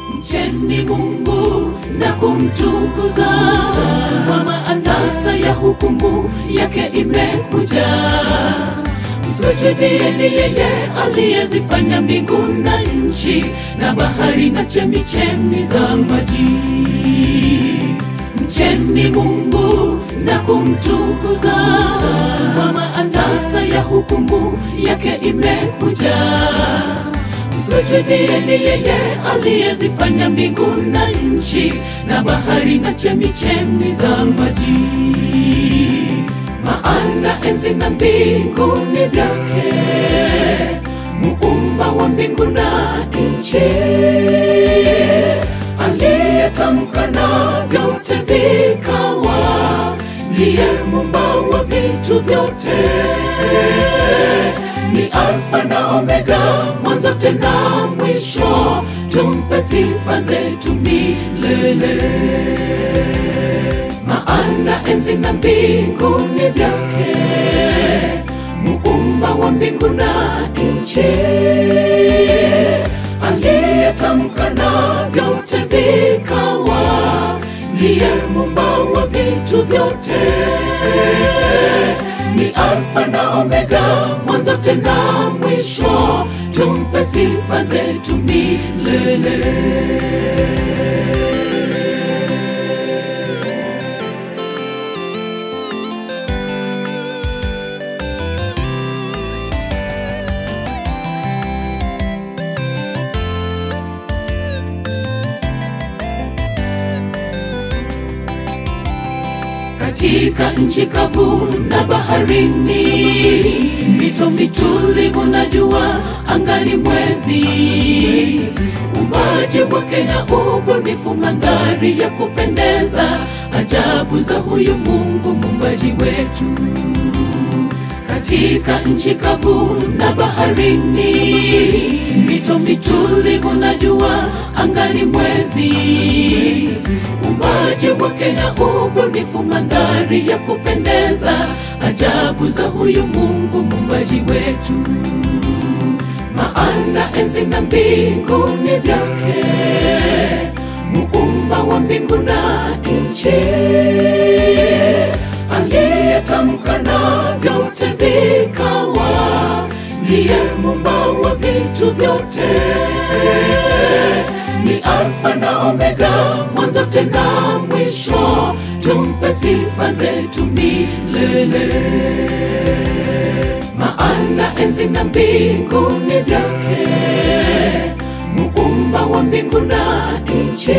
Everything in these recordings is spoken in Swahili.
Mcheni Mungu na kumtukuza, kwa maana sasa ya hukumu yake imekuja. Msujudieni yeye aliyezifanya mbingu na nchi na bahari na chemichemi za maji. Mcheni Mungu na kumtukuza, kwa maana sasa ya hukumu yake imekuja. Msujudieni yeye aliyezifanya mbingu na nchi na bahari na chemichemi za maji. Maana enzi na mbingu ni vyake, muumba wa mbingu na nchi, aliyetamka na vyote vikawa, ndiye muumba wa vitu vyote ni Alfa na Omega, mwanzo tena mwisho. Tumpe sifa zetu milele, maana enzi na mbingu ni vyake, muumba wa mbingu na nchi, aliyetamka na vyote vikawa, ndiye muumba wa vitu vyote ni Alfa na Omega, mwanzo tena mwisho. Tumpe sifa zetu milele. katika nchi kavu na baharini, mito mitulivu na jua angali mwezi, umbaji wake na ubunifu, mandhari ya kupendeza, ajabu za huyu Mungu muumbaji wetu katika nchi kavu na baharini, mito mitulivu na jua angali mwezi, umbaji wake na ubunifu, mandhari ya kupendeza, ajabu za huyu Mungu muumbaji wetu. Maana enzi na mbingu ni vyake, muumba wa mbingu na nchi aliyetamka na vyote vikawa, ndiye muumba wa vitu vyote. Ni Alfa na Omega, mwanzo tena mwisho. Tumpe sifa zetu milele, maana enzi na mbingu ni vyake, muumba wa mbingu na nchi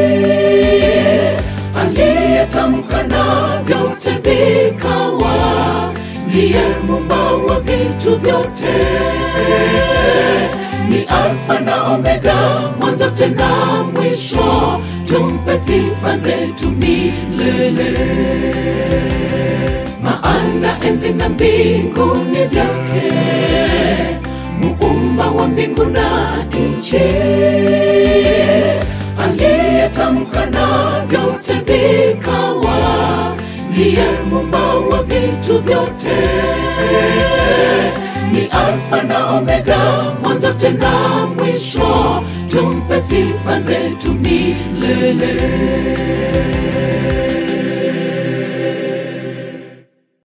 aliyetamka na vyote vikawa, ndiye muumba wa vitu vyote. Ni Alfa na Omega, mwanzo tena mwisho. Tumpe sifa zetu milele, maana enzi na mbingu ni vyake, muumba wa mbingu na nchi aliyetamka na vyote vikawa, ndiye muumba wa vitu vyote. Ni Alfa na Omega, mwanzo tena mwisho. Tumpe sifa zetu milele.